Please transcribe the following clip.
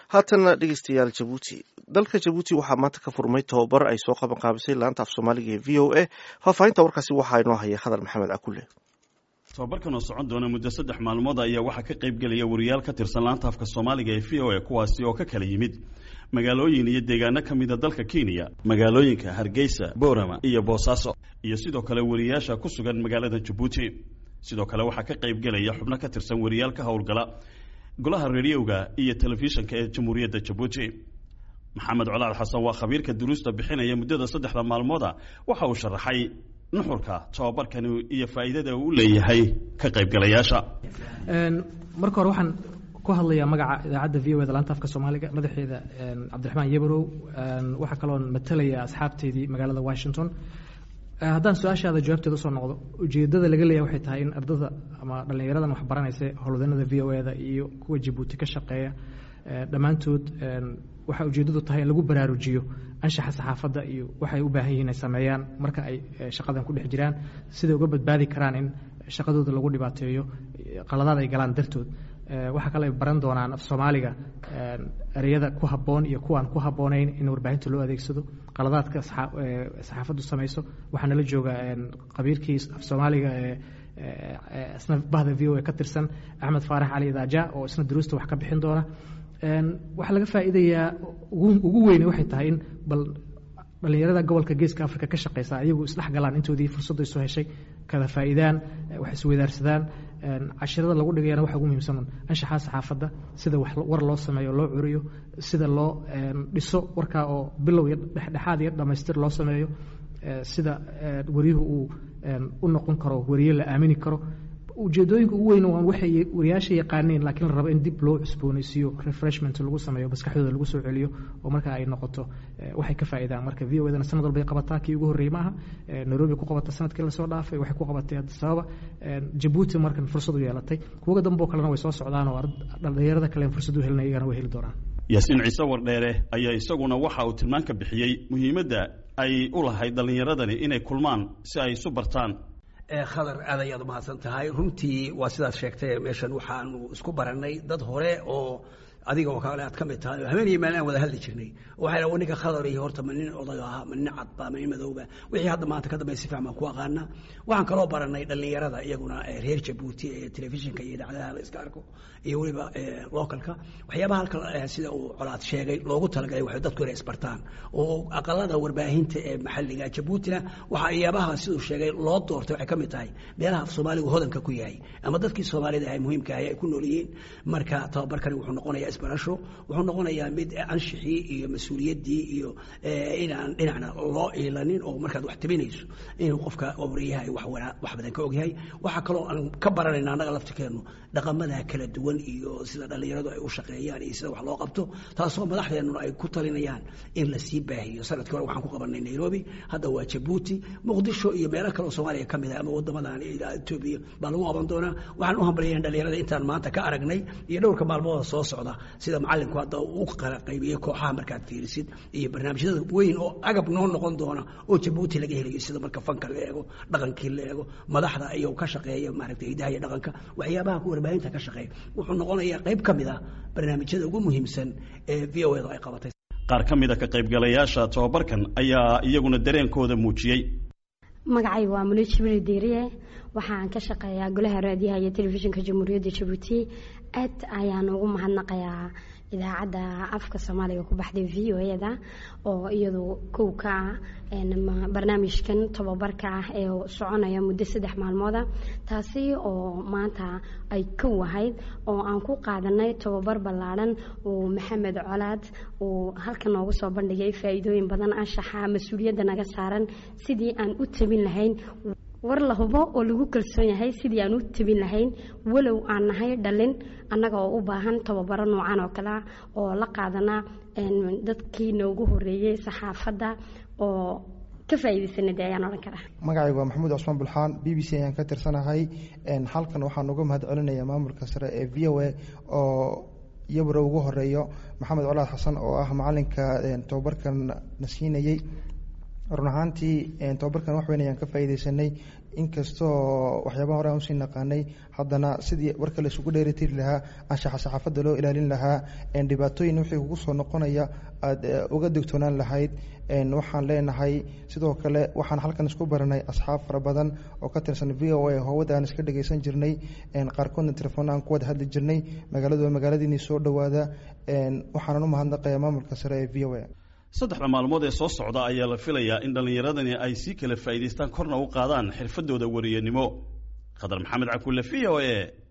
haatana dhegeystayaal jabuuti dalka jabuuti waxaa maanta ka furmay tobabar ay soo qaban qaabisay laanta af soomaaliga ee v o a faahfaahinta warkaasi waxaa inoo haya khadar maxamed akule tobabarkan oo socon doona muddo saddex maalmood ayaa waxaa ka qayb gelaya wariyaal ka tirsan laanta afka soomaaliga ee v o a kuwaasi oo ka kala yimid magaalooyin iyo deegaano ka mida dalka kenya magaalooyinka hargeysa boorama iyo boosaaso iyo sidoo kale wariyaasha ku sugan magaalada jabuuti sidoo kale waxaa ka qayb gelaya xubno ka tirsan wariyaal ka howlgala golaha rediyoga iyo telefishinka ee jamhuuriyadda jabuuti maxamed colaad xasan waa khabiirka duruusta bixinaya muddada saddexda maalmooda waxa uu sharaxay nuxurka tobabarkani iyo faa'iidada uu leeyahay ka qaybgalayaasha marka hore waxaan ku hadlayaa magaca idaacadda v o da laanta afka soomaaliga madaxeeda cabdiraxmaan yabarow waxaa kaloon matalaya asxaabteedii magaalada washington haddaan su-aashaada jawaabteeda usoo noqdo ujeedada laga leeyahay waxay tahay in ardada ama dhallinyaradan wax baranaysa howlwadanada v o da iyo kuwa jabuuti ka shaqeeya dhammaantood waxaa ujeeddadu tahay in lagu baraarujiyo anshaxa saxaafadda iyo waxay u baahan yihiin ay sameeyaan marka ay shaqadan ku dhex jiraan siday uga badbaadi karaan in shaqadooda lagu dhibaateeyo qaladaad ay galaan dartood waxaa kale ay baran doonaan af soomaaliga ereyada ku habboon iyo kuwaan ku habboonayn in warbaahinta loo adeegsado qaladaadka saxaafaddu samayso waxaa nala jooga qabiirkii af soomaaliga isna bahda v o a ka tirsan axmed faarax cali idaaja oo isna duruusta wax ka bixin doona waxaa laga faa'iidayaa ugu weyne waxay tahay in bal dhallinyarada gobolka geeska africa ka shaqeysa ayagu isdhex galaan intoodii fursadda isu heshay kada faa'iidaan wax isweydaarsadaan cashirada lagu dhigayana waxa ugu muhiimsan anshaxaa saxaafadda sida war loo sameeyo loo curiyo sida loo dhiso warkaa oo bilow iyo dhexdhexaad iyo dhammaystir loo sameeyo sida wariyuhu uu u noqon karo wariye la aamini karo ujeedooyinka ugu weyn waan waxay wariyaasha yaqaaneen laakiin la rabo in dib loo cusboonaysiiyo refreshment lagu sameeyo maskaxdooda lagu soo celiyo oo marka ay noqoto waxay ka faa'iidaan marka v o dana sanad walbay qabataa kii ugu horreeyey maaha nairobi ku qabata sanadkii lasoo dhaafay waxay ku qabatay addis ababa jabuuti markan fursad u yeelatay kuwaga dambe oo kalena way soo socdaan oo dhallinyarada kale fursad u helinaya iyagana way heli doonaan yaasiin ciise wardheere ayaa isaguna waxa uu tilmaan ka bixiyey muhiimadda ay u lahayd dhallinyaradani inay kulmaan si ay isu bartaan khadar aad ayaad umahadsan tahay runtii waa sidaad sheegtay meeshan waxaanu isku barannay dad hore oo adiga oo kale aad ka mid tahay habeen iyo maalin aan wada hadli jirnay waxay dhaha ninka khadar iyo horta ma nin odag aha ma nin cadba ma nin madowba wixii hadda maanta ka dambe si fiican baan ku aqaanaa waxaan kaloo barannay dhallinyarada iyaguna reer jabuuti ee telefishinka iyo idaacadaha la iska arko iyo weliba localka waxyaabaha halka sida uu colaad sheegay loogu talagalay waxay dadku inay isbartaan oo aqalada warbaahinta ee maxalliga jabuutina waxa iyaabaha siduu sheegay loo doortay waxay ka mid tahay meelaha af soomaaligu hodanka ku yahay ama dadkii soomaalida ahay muhiimka ahay ay ku nool yihiin marka tababarkani wuxuu noqonayaa isbarasho wuxuu noqonayaa mid anshixii iyo mas-uuliyaddii iyo inaan dhinacna loo iilanin oo markaad wax tabinayso inuu qofka wariyaha wax wax badan ka ogyahay waxaa kaloo aan ka baranayna annaga laftirkeennu dhaqamada kala duwan iyo sida dhallinyaradu ay u shaqeeyaan iyo sida wax loo qabto taasoo madaxdeennuna ay ku talinayaan in la sii baahiyo sanadkii hore waxaan ku qabanay nairobi hadda waa jabuuti muqdisho iyo meelo kale oo soomaaliya ka mid ah ama waddamadan etoobiya baa lagu qaban doonaa waxaan u hambalyayn dhallinyarada intaan maanta ka aragnay iyo dhowrka maalmooda soo socda sida macalinku hadda u kala qaybiyey kooxaha markaad fiirisid iyo barnaamijyada weyn oo agab noo noqon doona oo jabuuti laga helayo sida marka fanka la eego dhaqankii la eego madaxda iyo ka shaqeeya maaragtay hidaha iyo dhaqanka waxyaabaha warbaahinta ka shaqeeya wuxuu noqonayaa qayb ka mid ah barnaamijyada ugu muhiimsan ee v o da ay qabatay qaar ka mid a ka qaybgalayaasha tobabarkan ayaa iyaguna dareenkooda muujiyey magacayga waa mulo jibril diiriye waxaan ka shaqeeyaa golaha raadiyaha iyo telefishinka jamhuuriyadda jabuuti aad ayaan ugu mahadnaqayaa idaacadda afka soomaaliga ku baxday v o da oo iyadu kow ka ah barnaamijkan tobabarka ah ee soconaya muddo saddex maalmooda taasi oo maanta ay kow ahayd oo aan ku qaadanay tobabar ballaadhan uu maxamed colaad uu halkan noogu soo bandhigay faa'iidooyin badan anshaxa mas-uuliyadda naga saaran sidii aan u tabin lahayn war la hubo oo lagu kalsoon yahay sidii aan u tabin lahayn walow aan nahay dhalin annaga oo u baahan tababaro noocan oo kale ah oo la qaadana dadkii noogu horeeyey saxaafadda oo ka faa'iidaysanay dee ayaan odhan karaa magacaygu waa maxamuud cusmaan bulxaan b b c ayaan ka tirsanahay halkan waxaan uga mahad celinayaa maamulka sare ee v o a oo iyabaro ugu horeeyo maxamed colaad xasan oo ah macalinka tobabarkan na siinayey run ahaantii tobabarkan wax weyn ayaan ka faa'iideysanay inkastoo waxyaabaha hore aan usii naqaanay haddana sidii warka la isugu dheeritiri lahaa anshaxa saxaafadda loo ilaalin lahaa dhibaatooyin wixii kugu soo noqonaya aada uga digtoonaan lahayd waxaan leenahay sidoo kale waxaan halkan isku baranay asxaab fara badan oo ka tirsan v o a howada aan iska dhageysan jirnay qaarkoodna telefoon aan ku wada hadli jirnay magaaladu waa magaaladiinii soo dhowaada waxaanan u mahadnaqayaa maamulka sare ee v o a saddexda maalmood ee soo socda ayaa la filayaa in dhallinyaradani ay sii kala faa'iidaystaan korna u qaadaan xirfadooda wariyanimo khadar maxamed cakulle v o e